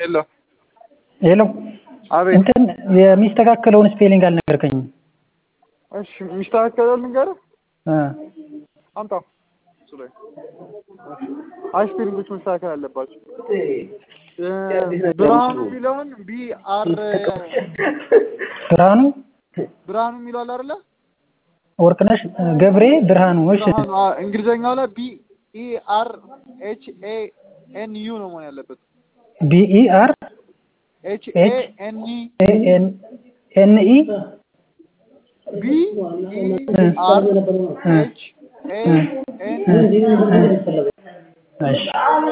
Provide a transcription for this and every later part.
ሄሎ ሄሎ አቤት እንትን የሚስተካከለውን ስፔሊንግ አልነገርከኝም። እሺ የሚስተካከለው ልንገርህ እ አምጣው እሱ ላይ አይ ስፔሊንጎች መስተካከል አለባቸው እ ብርሃኑ የሚለውን ቢ አር ብርሃኑ ብርሃኑ የሚለው አለ አይደለ ወርቅነሽ ገብሬ ብርሃኑ። እሺ ብርሃኑ አ- እንግሊዘኛው ላይ ቢ ኢ አር ኤች ኤ ኤን ዩ ነው መሆን ያለበት ቢኢ አር ኤች ኤ ኤች ኤን ኢ ኤ ኤን ኤን ኢ ቢ ኢ አር ኤች ኤ ኤን እሺ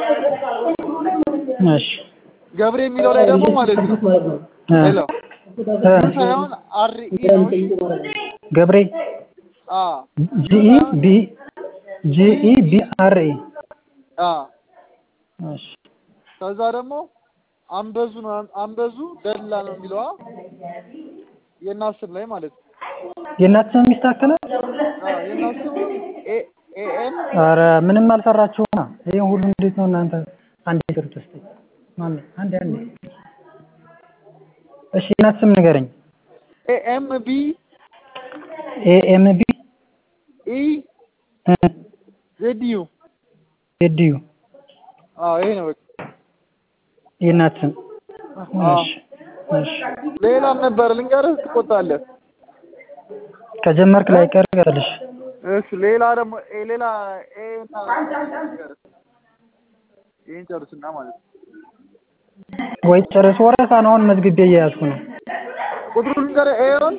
እሺ ገብሬ የሚለው ላይ ደግሞ ማለት ነው እ ሄሎ እ ሳይሆን አር ኢ ነው እሺ? ገብሬ አ ጂኢ ቢ ጂኢ ቢ አር ኢ አ እሺ ከዛ ደግሞ አንበዙ ነው አንበዙ ደላ ነው የሚለዋ የእናት ስም ላይ ማለት ነው። የእናት ስም ይስተካከላል? አ የእናት ስም ኤ ኤ ኤን ኧረ ምንም አልሰራችሁማ። ይሄን ሁሉ እንዴት ነው እናንተ? አንዴ ቅርጽ ውስጥ ማን አንዴ አንዴ እሺ የእናት ስም ንገረኝ። ኤ ኤም ቢ ኤ ኤም ቢ ኢ ዜድ ዩ ኤዲዩ አዎ ይሄ ነው በቃ። የእናት ስም አዎ እሺ እሺ ሌላም ነበር ልንገርህ ትቆጣለህ። ከጀመርክ ላይ ቀር ቀርልሽ እሺ ሌላ ደግሞ ኤ ሌላ ኤ እና ልንገርህ ይሄን ጨርስና ማለት ነው። ወይ ጨርስ። ወረፋን አሁን መዝግቤ እየያዝኩ ነው። ቁጥሩን ልንገርህ ኤውን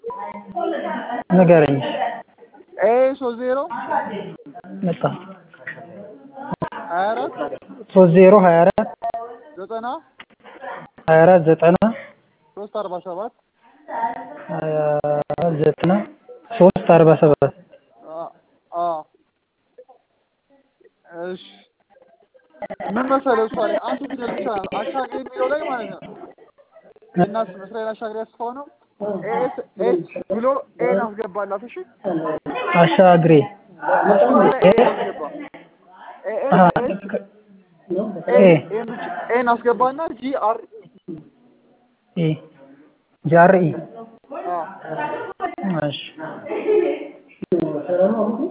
ንገረኝ። ኤ ሶስት ዜሮ መጣ ሀያ አራት ሶስት ዜሮ ሀያ አራት ዘጠና ሀያ አራት ዘጠና ሶስት አርባ ሰባት ሀያ አራት ዘጠና ሶስት አርባ ሰባት አ እሺ ምን መሰለህ እሷ ላይ አንድ ፊደል ብቻ ነው አሻግሬ የሚለው ላይ ማለት ነው የእናት ስም እስራኤል አሻግሬ ያስፋው ነው ኤስ ኤች ብሎ ኤን አስገባላት እሺ አሻግሬ እሱ ላይ ኤን አስገባ ኤ አሀ፣ ኤስ ኤች ኤ ኤን ብቻ ኤን አስገባና ጂ አር ኢ ጃር ኢ አ እሺ